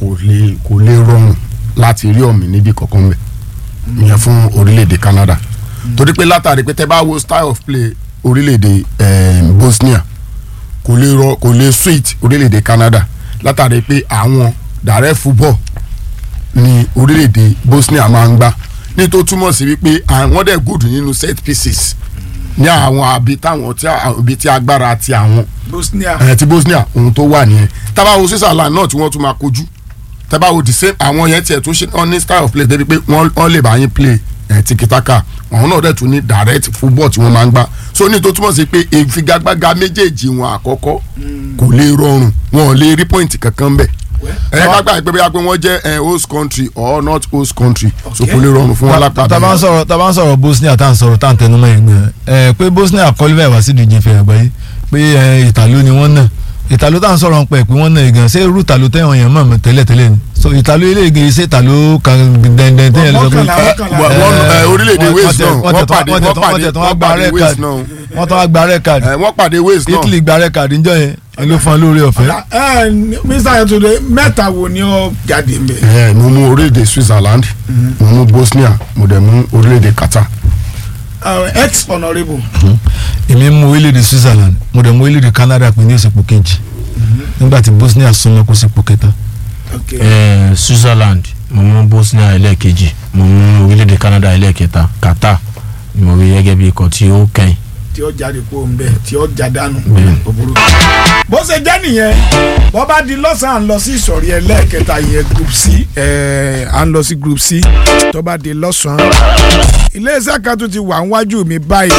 kò lè kò lè rọrùn láti rí ọ̀mì níbi kankan bẹ̀ ìyẹn fún orílẹ̀-èdè Canada torí pé látàrí pé tẹ́ bá wo style of play orílẹ̀-èdè eh, Bosnia kò lè rọ kò lè sweet orílẹ̀-èdè Canada látàrí pé àwọn direct football ni orílẹ̀-èdè Bosnia máa ń gbá ní tó túmọ̀ sí wípé àwọn dẹ̀ good nínú set pieces ní àwọn àbí táwọn tí àbí tí agbára ti àwọn Bosnia ẹ̀ ti Bosnia ohun tó wà nìyẹn tábàwo Switzerland náà tí wọ́n tún máa kojú tábàwo the same àwọn yẹn tiẹ̀ tún ṣe wọ́n ní style of play débi pé wọ́n wọ́n lè bá yín play ẹ̀ tiki-taka àwọn náà dẹ̀ tún ní direct football tí wọ́n máa ń gbá so ní tó túmọ̀ sí pé ìfigagbága méjèèjì wọn àkọ́kọ́ kò lè rọrùn wọn ò lè rí point kankan bẹ̀ ẹ ká gbà pé bóyá pé wọ́n jẹ́ ẹ, host country or not host country so kò lè rọrùn fún wọn lápá tá a bá ń sọ̀rọ̀ tá a bá ń sọ̀rọ̀ Bosnia tá à ń sọ̀rọ̀ tá à ń tẹnumọ́ yẹn gbẹ ẹ pé Bosnia qualify wá sí ìdíje ìfẹ́ àgbáyé pé ẹ ìtàló ni wọ́n náà ìtàló tá à ń sọ̀rọ̀ ń pẹ̀ pé wọ́n náà gan ṣé irú ìtàló tẹ̀wọ̀n yẹn mọ̀ tẹ́lẹ̀ tẹ́lẹ̀ ni so ìtàló ilé ìgbé ṣé ìtàló kan dẹ̀ndẹ̀ tẹ́yẹ̀ lọ pé Mọ́kànlá, mọ́kànlá. Wọ́n- wọ́n, ẹ, orílẹ̀-èdè wọ́n- Wales wọ́n náà tẹ̀- wọ́n wọ́n pàdé tẹ̀- wọ́n pàdé wọ́n tẹ̀- wọ́n wọ́n gba pàdé red Wales card. náà wọ́n tún wá gba red card ẹ, wọ́n pàdé Wales náà Italy gba red card níjọ́ yẹn ẹ ló fún ọ lórí ọ̀fẹ́ ẹ Mr. Yetunde mẹ́ta wo ni ó jáde mbẹ. ẹ mo mú orílẹ̀-èdè Switzerland mo mú Bosnia mo dẹ̀ mú orílẹ̀-èdè Qatar ex honourable èmi mú orílẹ̀-èdè Switzerland mo dẹ̀ mú orílẹ̀-èdè Canada pé ní òsèpò kejì nígbà tí Bosnia súnmọ́ kó sípò kẹta okay. Eh, Switzerland mo mú Bosnia ẹlẹ́ẹ̀kejì mo mú orílẹ̀-èdè Canada ẹlẹ́ẹ̀kẹta Qatar ni mo rí gẹ́gẹ́ bí ikọ̀ tí ó kẹ́yìn. tí ó jáde kó ń bẹ tí ó jádánù Bẹ́ẹ̀. òbúrú. bó ṣe jẹ́ nìyẹn bó bá di lọ́sàn-án à ń lọ sí ìsọ̀rí ẹlẹ́ẹ̀kẹta yẹn group c ẹ̀ à ń lọ sí group c tó bá di lọ́sàn-án. iléeṣẹ́ kan tó ti wà níwájú mi báyìí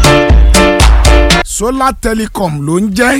Solar Telecom ló ń jẹ́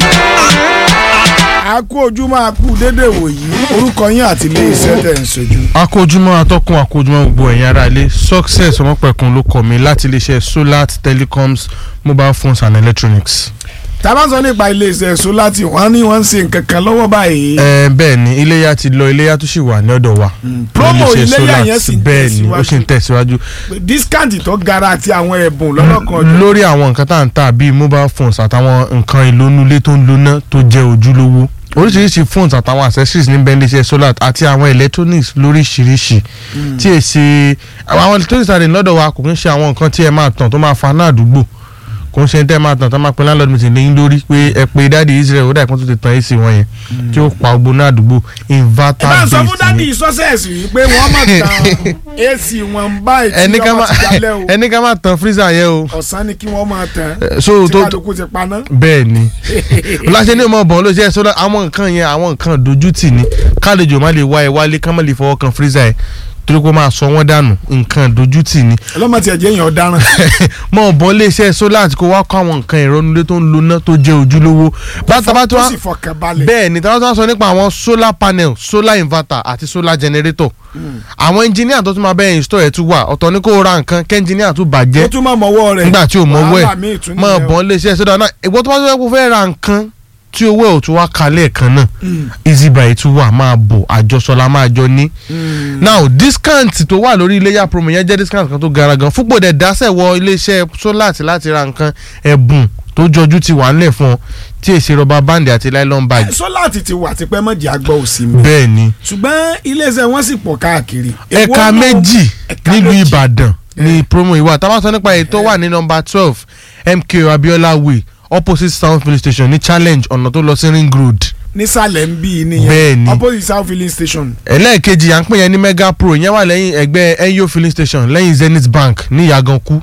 a kú ojúmọ́ a kú dédé wòyí orúkọ yín àti iléeṣẹ́ tẹ̀ ń ṣojú. akójúmọ́ atọ́kùn akójúmọ́ gbogbo ẹ̀yin ará ilé success ọmọpẹ̀kun ló kọ́ mi láti iléeṣẹ́ solar telecoms mobile phones and electronics. tá a bá ń sọ nípa iléeṣẹ́ Solar tí wọ́n ní wọ́n ń ṣe nǹkan kan lọ́wọ́ báyìí. ẹ bẹ́ẹ̀ ni iléyà ti lọ iléyà tó sì wà ní ọ̀dọ̀ wa. promo Iléeṣẹ́ iléyà Solar yẹn sì ń bẹ́ẹ̀ ni ó sì ń tẹ̀síwájú discount tó gara àti àwọn ẹ̀bùn lọ́lọ́kan ọjọ́. lórí àwọn nǹkan tá à ń tà bíi mobile phones àtàwọn nǹkan ìlónúlé tó ń lóná tó jẹ́ ojúlówó oríṣiríṣi phones àtàwọn accessories ní bẹ́ẹ̀ iléeṣẹ́ solar àti àwọn electronics lóríṣiríṣi tí è ṣe àwọn electronics àti lọ́dọ̀ wa kò kí ń ṣe àwọn nǹkan tí ẹ máa tàn tó máa fa náà àdúgbò kò ń ṣe tẹ́ ẹ máa tàn tó máa pe landlord meeting lẹ́yìn lórí pé ẹ pe dáàdi Israel ó dà ìpọ́n tó ti tan AC wọn yẹn tí ó pa gbogbo náà àdúgbò ẹ inverter bá ń sọ fún based dádì ni. sọ́sẹ̀sì yìí pé wọ́n mọ̀ tán AC wọn báyìí ẹni tí ká wọ́n má ti dalẹ̀ o ẹni ká má tan freezer yẹn o ọ̀sán ni kí wọ́n máa tán Eh, so tí tó kálukú ti paná. bẹ́ẹ̀ ni láṣẹ ní ọmọ ọ̀bọ̀n ló jẹ́ sọ́dọ̀ àwọn nǹkan yẹn àwọn nǹkan dojútì ni kálejò má lè wá ẹ wálé ká má lè fọwọ́ kan freezer ẹ torí pé ó máa sọ wọ́n dànù nǹkan dojútì ni ọlọ́mọ tiẹ̀ jẹ́ èèyàn ọ̀daràn. mọ ọ̀bọ̀n lè ṣe sólà àti kó wá kó àwọn nǹkan ìrọ́nulé tó ń lona tó jẹ́ ojúlówó bàtàbà tó tó wá sì fọkàn balẹ̀. bẹ́ẹ̀ ni táwọn tó wá sọ nípa àwọn solar panel solar inverter àti solar generator àwọn engineer tó tún máa bẹ́ẹ̀ install ẹ̀ tún wà ọ̀tọ̀ ní kó ra nǹkan kẹ́ engineer tún bàjẹ́ ó tún máa mọ̀wọ́ rẹ̀. nígbà tí o mọ owó ẹ wàhálà míì tún mọ nìyẹn o. bọ́n lè ṣe ẹsẹ̀ dáná ìgbọ́ tó bá tó yẹ kó fẹ́ ra nǹkan tí owó ẹ̀ ò tún wá kalẹ̀ kan náà easy buy tún wà máa bọ̀ àjọsọlá máa jọ ní. now discount tó wà lórí iléyà promo yẹn jẹ́ discount kan tó gara gan fúnpọ̀ dẹ̀ dáṣẹ̀ wọ iléeṣẹ́ solar láti ra nǹkan ẹ̀bùn tó jọjú ti wà nílẹ̀ fún ọ tí èsì rọba báńdì àti nylon bag Solar ti ti wà tipẹ́ mọ̀jì àgbọ̀ òsì mi. bẹ́ẹ̀ ni ṣùgbọ́n iléeṣẹ́ wọn sì pọ̀ káàkiri. Èwo ẹ̀ka náà- méjì ẹ̀ka nílùú méjì. ìbàdàn ní promo ìwà tá a bá sọ nípa èyí tó wà ní nọ́mbà twelve mko abiola way opposite sound police station ní challenge ọ̀nà tó lọ sí ring road nísàlẹ̀ ń bí i nìyẹn. Bẹ́ẹ̀ ni. opposite south filling station. ẹlẹ́ẹ̀kejì à ń pè yẹn ní mega pro yẹn wà lẹ́yìn ẹgbẹ́ enyo filling station lẹ́yìn zenith bank ní ìyàgànkú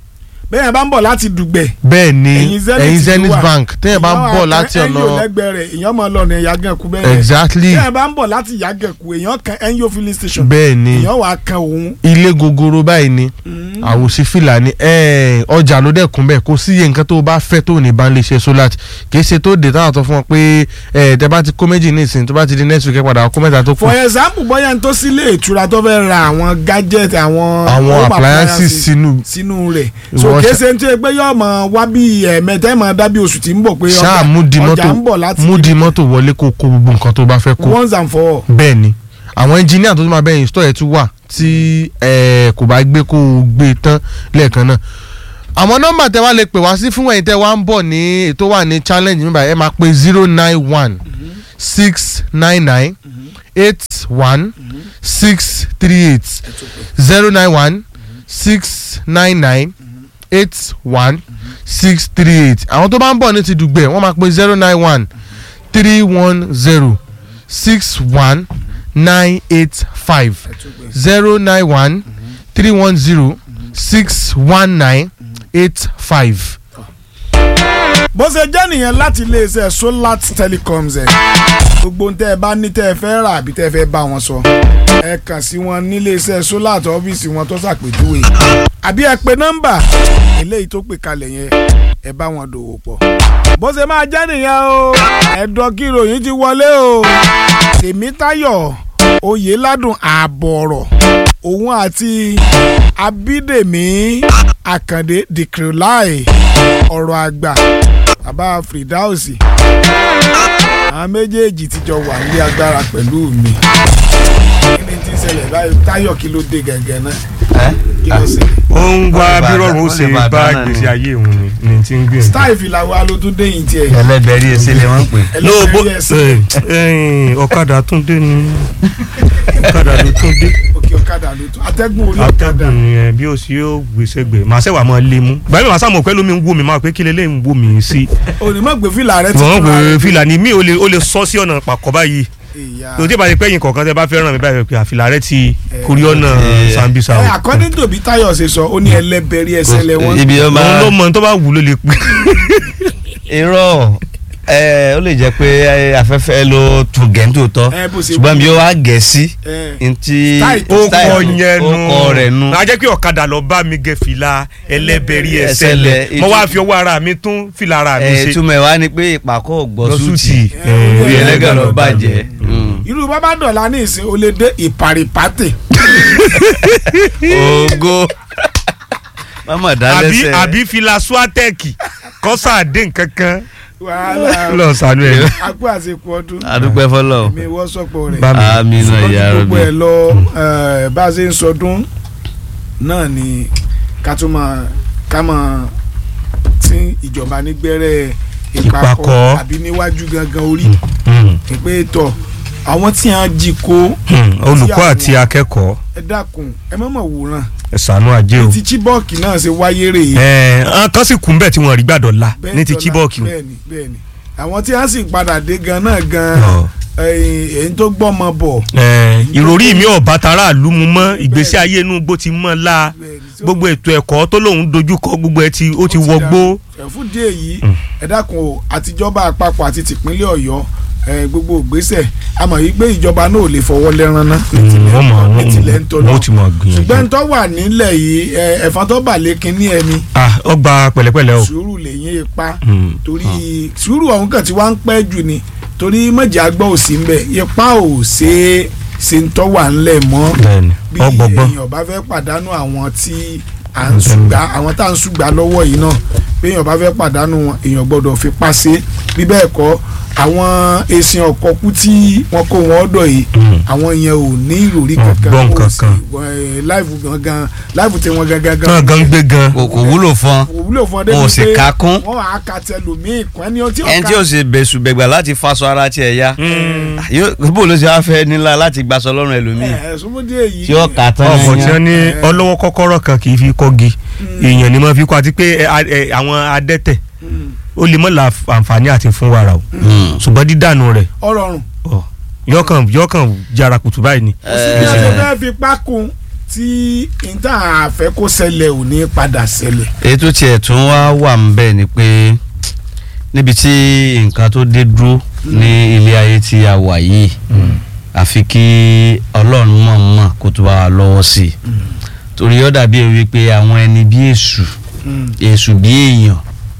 bẹ́ẹ̀ bá ń bọ̀ láti dùgbẹ̀. bẹ́ẹ̀ ni ẹ̀yìn zenith ẹ̀yìn ló zenith wà. bank téèyàn bá ń Ìyẹn bọ̀ wà láti kan ọ̀nà ẹ̀yìn lẹ́gbẹ̀ẹ́ rẹ̀ èèyàn máa lọ ní yàgànkú bẹ́ẹ̀. exactly bẹ́ẹ̀ bá ń bọ̀ láti yàgànkú èèyàn kan ẹ̀yìn filling station. bẹ́ẹ̀ ni èèyàn wà kan òun. ilé gogoro báyìí ni àwòsí fìlà ni ẹ̀ẹ́n, ọjà ló dẹ̀kun bẹ́ẹ̀ kò sí iye nǹkan tó o bá fẹ́ tó o ní bá ń lè ṣe solar kì í ṣe tó dé táwọn tó fún ọ pé ẹ̀ tẹ bá ti kó méjì ní ìsìn tó bá ti di next week ẹ padà kó mẹ́ta tó kù for example bóyá n tó sílé ìtura tó fẹ́ ra àwọn gadget àwọn àwọn home appliances sínú sínú rẹ̀ so Ìwọ kése ní tí pé yóò mọ wá bí ẹ̀ẹ̀mẹtẹ́ mọ dábí oṣù tí ń bọ̀ pé ṣáà múdi ọjà ń bọ̀ mọ́tò láti múdi mọ́tò wọlé kó kó gbogbo nǹkan tó bá fẹ́ kó once and for all. bẹ́ẹ̀ ni àwọn engineer tó tún máa bẹ́ẹ̀ install ẹ̀ tún wà tí ẹ̀ kò bá gbé kó o gbé tán lẹ́ẹ̀kan náà àwọn nọ́mbà tẹ wá lè pè wá sí fún ẹ̀yin tẹ wá ń bọ̀ ní ètò wà ní challenge nígbà ẹ máa pe zero nine one six nine nine eight one six three eight zero nine one six nine nine eight one six three eight àwọn tó bá ń bọ̀ ní ti dùgbẹ̀ wọ́n máa pe zero nine one three one zero six one nine eight five zero nine one three one zero six one nine eight five. bó ṣe jẹ́ nìyẹn láti iléeṣẹ́ solar telecoms ẹ̀ gbogbo ohun tẹ́ ẹ bá ní tẹ́ ẹ fẹ́ rà àbí tẹ́ ẹ fẹ́ bá wọn sọ ẹ kàn sí wọn níléeṣẹ́ solar tó ọ́fíìsì wọn tó ṣàpèjúwe àbí ẹ pe nọ́mbà eléyìí tó pè kalẹ̀ yẹn ẹ bá wọn dòwò pọ̀ bó ṣe máa jẹ́ nìyẹn o ẹ̀dọ́ kí ìròyìn ti wọlé o tèmítayọ̀ oyèládùn ààbọ̀ ọ̀rọ̀ òun àti abídèmí àkàndé dìkìrìláì ọ̀rọ̀ àgbà bàbá fìdáùsì àwọn méjèèjì ti jọ wà ní agbára pẹ̀lú mi kí ni ti ṣẹlẹ̀ báyìí táyọ̀ kí ló dé gẹ́gẹ́ náà kí ló ṣẹlẹ̀. ó ń wá Ìbàdàn, bírọ̀rùn ó ó ṣe lè Ìbàdàn bá náà ni. gbèsè ayé òun ni ni ti ń gbìyànjú. style fìlà wa ló tún dé yìí tiẹ̀ ẹlẹgbẹrí ẹsẹ lè wọn pè. ẹlẹ́gbẹ̀rí ẹ̀sìn ẹ̀yìn ọ̀kadà tún dé ni ọ̀kadà ló tún dé òkè ọ̀kadà ló tún atẹ́gùn orí ọ̀kadà atẹ́gùn nìyẹn bí ó sì yóò gbèsè gbè màá sẹ́wà máa lé mú gbàmí màá sàmọ̀ pẹ́lú mi ń wò mí máa pé kí lélẹ́yìn ń wò mí sí onímọ̀ gbé fìlà rẹ ti wọ́n fúnra pè rẹ̀. fìlà ní mí ò lè ó lè sọ sí ọ̀nà pàkọ́ báyìí Ìyá. tó tí ìbá ti pẹ́yìn kọ̀ọ̀kan tẹ́ bá fẹ́ ràn mí báyìí pé àfìlà rẹ ti kórí ọ̀nà Eh. sambisa o ẹ according to bí táyọ̀ ṣe sọ ó ní ẹlẹ́bẹ̀rí ẹsẹ̀ lẹ́wọ̀n ibi ọba òun ló mọ tó bá wù ló lè pè irọ́ ẹ ó lè jẹ́ pé ẹ, afẹ́fẹ́ ló tún gẹ̀ẹ́ntò tọ́ ẹ bó ṣe ṣùgbọ́n bí ó wá gẹ̀ sí ẹ ntí Style ó kọ style yẹn ó kọ rẹ̀ nu nu a jẹ́ pé ọ̀kadà lọ bá mi gẹ fìlà ẹlẹ́bẹ̀rí ẹsẹ̀ Ẹsẹ̀ lẹ̀ lẹ̀. mo wá fi ọwọ́ ara mi tún fìlà ara mi ẹ ṣe túmọ̀ ẹ̀ wá ni pé ìpàkọ́ gbọ́ lọ́sùtì súùtì orí ẹlẹ́gàn lọ bàjẹ́ irú bábá dọ̀la ní ìsìn ó lè dé ìparipátè ogo mama àbí dálẹ́sẹ̀ àbí fìlà swatẹ́ẹ̀kì kọ́sà dé nǹkankan wàhálà lọ sànú ẹ̀ akú àsìkò ọdún adúpẹ́ fọlọ́ mi wọ́ sọ́pọ̀ rẹ̀ bá mi. àmì náà ṣùgbọ́n ìyá ju rẹ̀ gbogbo ẹ̀ lọ eh, bá a ṣe ń sọdún náà ni ká tún máa ká máa tí ìjọba nígbẹ́rẹ́ ìpapọ̀ Ìpàkọ́. àbí níwájú gangan orí Hmm, ìpè tọ̀ àwọn tí a jí kó hmm, olùkọ́ àti akẹ́kọ̀ọ́ ẹ dákun ẹ má mọ̀ wòran ẹ ṣàánú ajé o. ti chibok náà ṣe wáyé rèé ẹ ẹ kan sì kún bẹ́ẹ̀ tí wọ́n rí gbàdọ̀ la bẹ́ẹ̀ ní ti dọ́là, chibok o. bẹ́ẹ̀ni bẹ́ẹ̀ni àwọn tí a sì padà dé gan náà gan Ọ̀. ẹ̀yìn èyí tó gbọ́mọ bọ̀ Ẹ, ìròrí mi ò bá tara àlú mu mọ́ ìgbésí ayé inú igbó ti mọ́ la bẹ́ẹ̀ni, tí ó- gbogbo ètò ẹ̀kọ́ tó lòun dojúkọ gbogbo ẹ ti ó ti wọgbó. ẹ̀fún díẹ̀ yìí ẹ dákun o àtijọba àpapọ̀ àti tìpínlẹ̀ ọ̀yọ́ ẹ, gbogbo ògbésẹ̀ a mọ̀ yí pé ìjọba náà ò lè fọwọ́ lẹ́ran ná wọ́n mọ̀ ní tilẹ̀ ń tọ́ wọ́n ti mọ̀ ṣùgbọ́n gbìyànjú. tó wà nílẹ̀ yìí ẹ, ẹ̀fọn tó bà lé kínní ẹni ah ó gba pẹ̀lẹ́pẹ̀lẹ́ o. sùúrù lèyìn ipa Hmm. torí sùúrù ọ̀hún kàn tí wọ́n ń pẹ́ jù ni torí mọ̀jà gbọ́ òsì ń bẹ̀ ipa ò ṣe é ṣe ń tọ́ wà ńlẹ̀ mọ́ bẹ́ẹ̀ni bí ọgbọgbọn. èèyàn bá fẹ́ pàdánù àwọn tí à ń ṣùgbà àwọn tá à ń ṣùgbà lọ́wọ́ yìí náà bí èèyàn bá fẹ́ pàdánù wọn èèyàn gbọ́dọ̀ fi pa ṣe bí bẹ́ẹ̀ kọ́ àwọn èsìn ọ̀kọ́ kú tí wọ́n kó wọn ọ̀dọ̀ yìí àwọn yẹn ò ní ìròrí Wọn kankan gbọ́ wọn ò nǹkan sì- kan. wọn, eh, láìfù gangan láìfù tí wọ́n gangan náà gan gbé gan. kò kò wúlò fún kò wúlò fún ọdẹ wọn ò sì ká kún wọ́n á ka tẹlòmíì kún ẹni tí ẹni tí ó sì bẹ̀sù bẹ̀gbà láti faṣọ ara tiẹ̀ ya yóò bó ló ṣe wá fẹ́ nílá láti gbaṣọ lọ́rùn ẹlòmíì ẹ̀ẹ́dúnmọ́dé yìí tí ó kà tán ọkọ̀ tí wọ́n ní yẹn. ọlọ́wọ́ kọ́kọ́rọ́ kan kì í fi kọ́gi èèyàn ni wọ́n fi kọ́ àti pé ẹ, a- ẹ, àwọn adẹ́tẹ̀ ó lè mọ̀ la àǹfààní àti fún wàrà o Hmm. ṣùgbọ́n dídànù rẹ̀ ọ̀rọ̀rùn ọ, yọkàn yọkàn jara kùtù báyìí ni. bí a ṣe fẹ́ fi pákó tí níta àfẹ́ kó ṣẹlẹ̀ ò ní padà ṣẹlẹ̀ èyí tó tiẹ̀ tún wá wà ń bẹ̀ ni pé níbi tí nǹkan tó dé dúró ní ilé ayé tí a wà yìí àfi kí ọlọ́run mọ̀ mọ̀ kó tó bá wa lọ́wọ́ sí i torí ó dàbí ewì pé àwọn ẹni bí èṣù èṣù bí èèyàn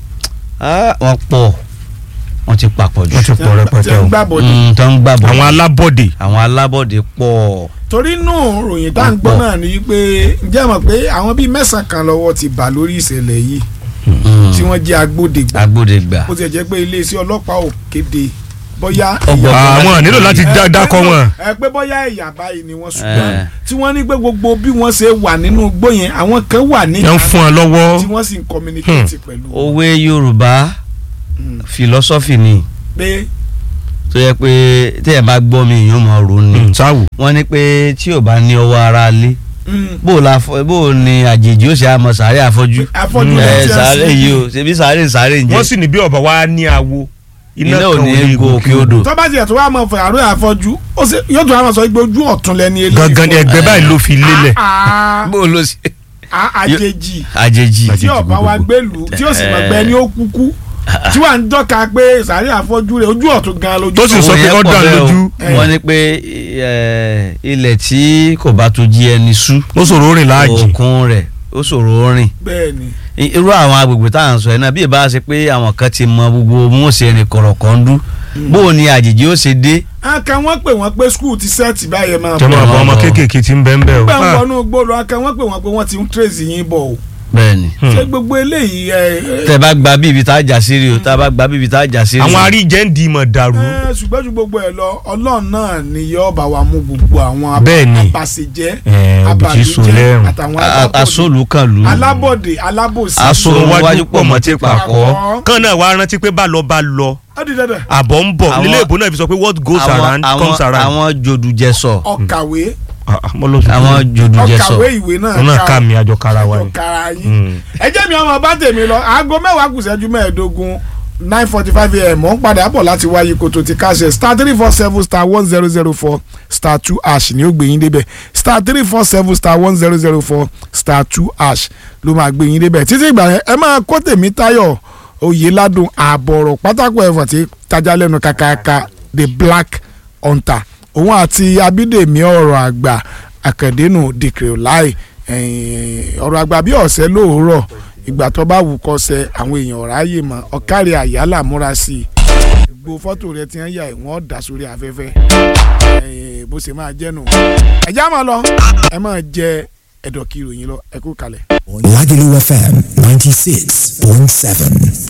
ah, wọ́n pọ̀ wọ́n ti papọ̀ jù wọ́n ti pọ̀ rẹpẹtẹ tí ń o. gbàbọ̀dé Mm, tó ń gbàbọ̀ àwọn alábọ̀dé àwọn alábọ̀dé pọ̀ torí nù ròyìn tá à ń gbọ́ náà ni pé ǹjẹ́ mọ̀ pé àwọn bíi mẹ́sàn-án kan lọ́wọ́ ti bà lórí ìṣẹ̀lẹ̀ yìí Mm, tí wọ́n jẹ́ agbódegbà agbódegbà bó ti jẹ́ pé iléeṣẹ́ ọlọ́pàá ò kéde bóyá Ọgbọ̀n ẹ̀yà- àwọn nílò láti ẹ, dá- pé dákọ bó- wọn. ẹ pé bóyá ẹ̀yà báyìí ni wọ́n ṣùgbọ́n Eh. tí wọ́n ní pé gbogbo bí wọ́n ṣe wà nínú igbó yẹn àwọn kan wà ní yẹn ń fún ọ lọ́wọ́ tí wọ́n sì ń communicate pẹ̀lú òwe yorùbá philosophy ni pé tó yẹ pé téèyàn bá gbọ́ mi èèyàn mọ̀ ọ́ ni sáwù. wọ́n ní pé tí ò bá ní ọwọ́ ara lé bó o la fọ- bó o ní àjèjì ó ṣe àmọ́ sàárè àfọ́jú Afọ́jú ẹ lẹ́tí ẹ̀ sàárè sí. yìí o ṣebí sàárè sàárè ń wọ́n jẹ sì ní bí ọ̀bà wa ní awo iná ò ní gòkè odò tó bá tiẹ̀ tó wá mọ̀ fún àárọ̀ àfọ́jú ó sì yóò tún wá mọ̀ sọ pé ojú ọ̀tún lẹ́ni eléyìí gangan ni fọ́. ẹgbẹ́ báyìí ló fi lélẹ̀. Ah, bó o ló ṣe ah, ah, àjèjì àjèjì tí ọba wa gbèlú tí ó sì mọ̀ gbẹ ní ó kúkú tí wàá ń dọ́ka pé sàárè àfọ́jú rẹ̀ ojú ọ̀tún gan lójú Tó sì sọ Òun pé yẹn ó pọ̀ dàn bẹ́ẹ̀ o. lójú. wọ́n ní pé ẹ, ilẹ̀ tí kò bá tó jí ẹni sú ó ṣòro rìn láàjì. òkun rẹ̀ ó ṣòro rìn bẹ́ẹ̀ ni I- irú àwọn agbègbè tá à ń sọ yẹn náà bí ìbá ṣe pé àwọn kan ti mọ gbogbo mọ̀ọ́sẹ̀ ẹni kọ̀rọ̀kọ̀ ń dú bó o ní àjèjì ó ṣe dé aka wọ́n pè wọ́n pé skul ti sẹ́ẹ̀tì báyẹn máa jọmọ bọ̀ àbọ̀ ọmọ bọ̀. kéékèèké ti ń bẹ́ ń bẹ́ o. gbẹ̀ ń Ah, wọnú gbòòrò aka wọ́n pè wọ́n pé wọ́n ti ń tírèsì yín bọ̀ o bẹ́ẹ̀ ni ṣé gbogbo eléyìí ẹ tẹ bá gba bí ibi tá a jà sí rí o tá a bá gba bí ibi tá a jà sí rí àwọn aríjẹ́ ń di ìmọ̀ dàrú. ẹ ṣùgbọ́n ju gbogbo ẹ̀ lọ ọlọ́run náà ni yóò bá wa mú gbogbo àwọn Bẹ́ẹ̀ ni. abàṣejẹ́ Ẹ, òbítí so lẹ́rùn. àtàwọn A- alábọ̀dé asólùkànlù alábọ̀dé alábòsí Aso- Sọ̀rọ̀ wájú wájú pọ̀ pọ̀ mọ́ mọ́ tí tí pàkọ́. kán náà wàá rántí pé bá lọ bá lọ ó di dandan àbọ̀ ń bọ̀ Àwọn- nílé ìbò náà fi sọ pé what goes àwọn around àwọn comes around. àwọn jòdùjẹsọ ọ̀kàwé Ah, ah, mo lọ sọ àwọn jòdùjẹsọ ọ̀kàwé ìwé náà òun náà ká mi àjọ kára wa àjọ ni. kára yín Mm. ẹ jẹ́ mi ọmọ bá tèmi lọ aago mẹ́wàá kù ṣẹ́jú mẹ́ẹ̀ẹ́dógún nine forty five am mò ń padà bọ̀ láti wáyé kòtò ti káṣẹ star three four seven star one zero zero four star two ash ni ó gbé yín débẹ̀ star three four seven star one zero zero four star two ash ló máa gbé yín débẹ̀ títí ìgbà yẹn ẹ máa kó tèmi táyọ̀ oyè ládùn ààbọ̀rọ̀ pátákó ẹ̀fọ̀ tí tajà lẹ́nu kàkàkà the black hunter òun àti abídèmí ọ̀rọ̀ àgbà àkàndénù dìkìrì láì ọ̀rọ̀ àgbà bí ọ̀sẹ̀ lóòrọ̀ ìgbà tó bá wù kọ́ sẹ àwọn èèyàn ráàyè mọ́ ọ̀kárí àyálà múra sí i gbogbo fọ́tò rẹ ti ń yà ẹ̀ wọ́n dà sórí afẹ́fẹ́ Eh, bó ṣe máa jẹ́ nù. ẹ̀já máa lọ ẹ máa jẹ ẹ̀dọ̀ kí ìròyìn lọ ẹ kú kalẹ̀. Lagelu FM 96.7.